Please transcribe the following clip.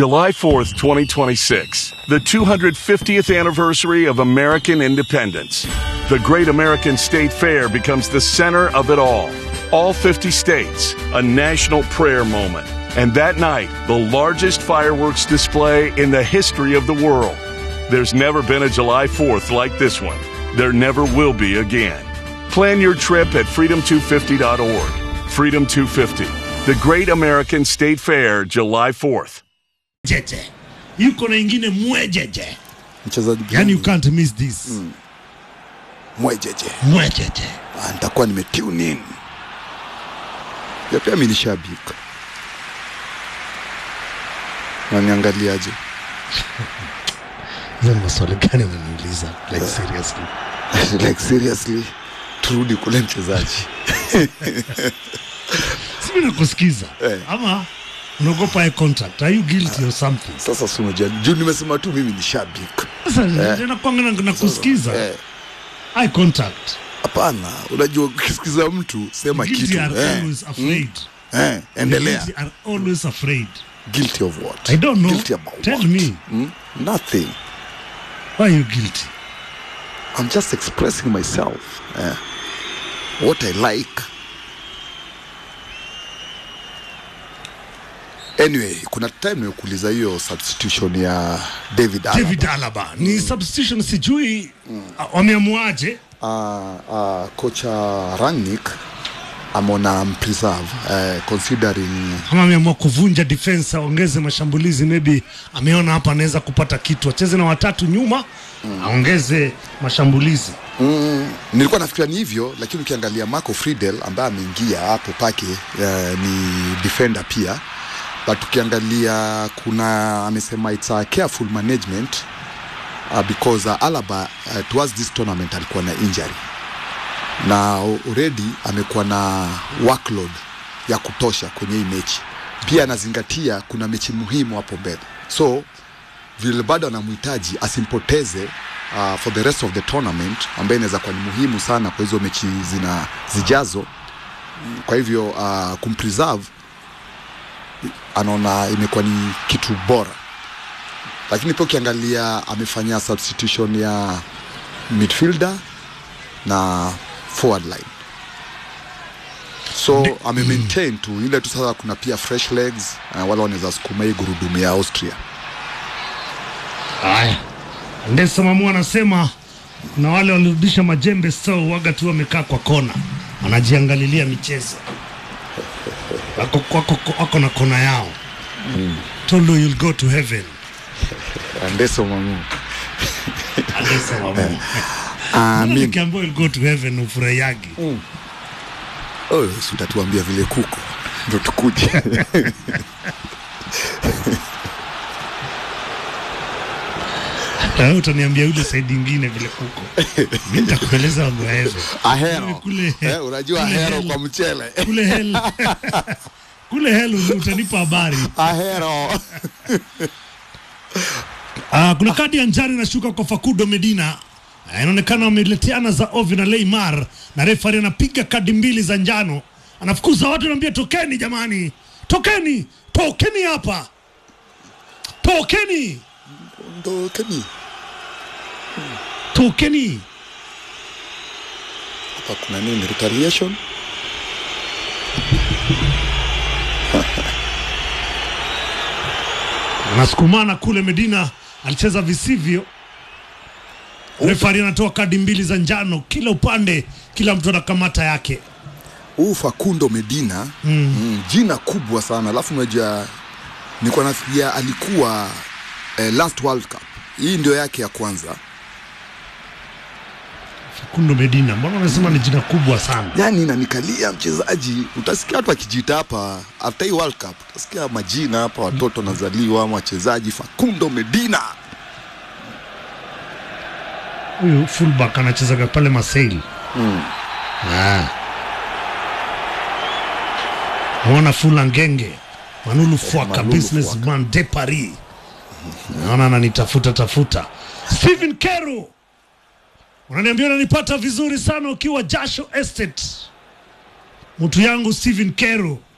July 4th, 2026, the 250th anniversary of American independence. The Great American State Fair becomes the center of it all. All 50 states, a national prayer moment. And that night, the largest fireworks display in the history of the world. There's never been a July 4th like this one. There never will be again. Plan your trip at freedom250.org. Freedom 250, the Great American State Fair, July 4th. jeje yuko na ingine mwejeje mchezaji yani you gani? can't miss this mwejeje mwejeje Ah, nitakuwa nimetune in ya pia mi ni shabiki naniangaliaje hizo ni maswali gani unaniuliza like seriously like seriously turudi kule mchezaji simi nakusikiza Eh. ama unaogopa eye contact are you guilty or something sasa si unajua juu nimesema tu mimi ni shabiki sasa nakwanga na nakusikiza Eh, eye contact hapana unajua ukisikiza mtu sema guilty kitu are eh, always afraid eh, endelea guilty are always afraid guilty of what I don't know. guilty about Tell what? me. Hmm? nothing why are you guilty I'm just expressing myself eh, what I like anyway kuna time nimekuuliza hiyo substitution ya David Alaba. David Alaba ni substitution sijui ah, wameamuaje uh, uh, kocha Rangnick ameona mpreserve uh, considering ama ameamua kuvunja defense aongeze mashambulizi maybe ameona hapa anaweza kupata kitu acheze na watatu nyuma aongeze mashambulizi mm, nilikuwa nafikiria ni hivyo lakini ukiangalia Marco Friedel ambaye ameingia hapo pake uh, ni defender pia but ukiangalia kuna amesema it's a careful management uh, because uh, Alaba uh, towards this tournament alikuwa na injury na already amekuwa na workload ya kutosha kwenye hii mechi pia anazingatia kuna mechi muhimu hapo mbele so vile bado anamhitaji asimpoteze uh, for the rest of the tournament ambayo inaweza kuwa ni muhimu sana kwa hizo mechi zina zijazo kwa hivyo uh, kumpreserve anaona imekuwa ni kitu bora lakini pia ukiangalia amefanya substitution ya midfielder na forward line so ame maintain tu ile tu sasa kuna pia fresh legs uh, wale wanaweza sukuma hii gurudumu ya austria haya ndesa mamu anasema kuna wale walirudisha majembe so waga tu wamekaa kwa kona wanajiangalilia michezo wako, wako, wako na kona yao told you you'll go to heaven ndeso mamu Andesa mamu amin nikiambiwa you'll go to heaven ufurahiagi oh, si utatuambia vile kuko ndo tukuje Na wewe utaniambia yule saidi ingine vile kuko mi nitakueleza wangu wa heaven ahero Kule- eh, unajua kule ahero hell. kwa mchele kule hell kule hell utanipa habari ahero Ah, kuna kadi ya njano inashuka kwa Facundo Medina. Ah, Inaonekana wameleteana za ovyo na Neymar na refari anapiga kadi mbili za njano, anafukuza watu, anaambia tokeni jamani, tokeni, tokeni hapa, tokeni, ndo kani tokeni. hapa kuna nini retaliation Wanasukumana kule. Medina alicheza visivyo, refari anatoa kadi mbili za njano kila upande, kila mtu anakamata yake. huu Facundo Medina mm. Mm, jina kubwa sana alafu unajua nilikuwa nafikiria alikuwa eh, last World Cup hii ndio yake ya kwanza Facundo Medina, mbona unasema ni jina kubwa sana? yani nanikalia mchezaji utasikia watu akijita hapa after hii World Cup utasikia majina hapa watoto nazaliwa ama wachezaji Facundo Medina huyu fullback anachezaga pale Marseille mm. ah. Mwana Fula Ngenge Manulu Fwaka Manulu businessman de Paris naona ananitafuta tafuta. Steven Keru unaniambia unanipata vizuri sana ukiwa Jasho Estate, mtu yangu Steven Keru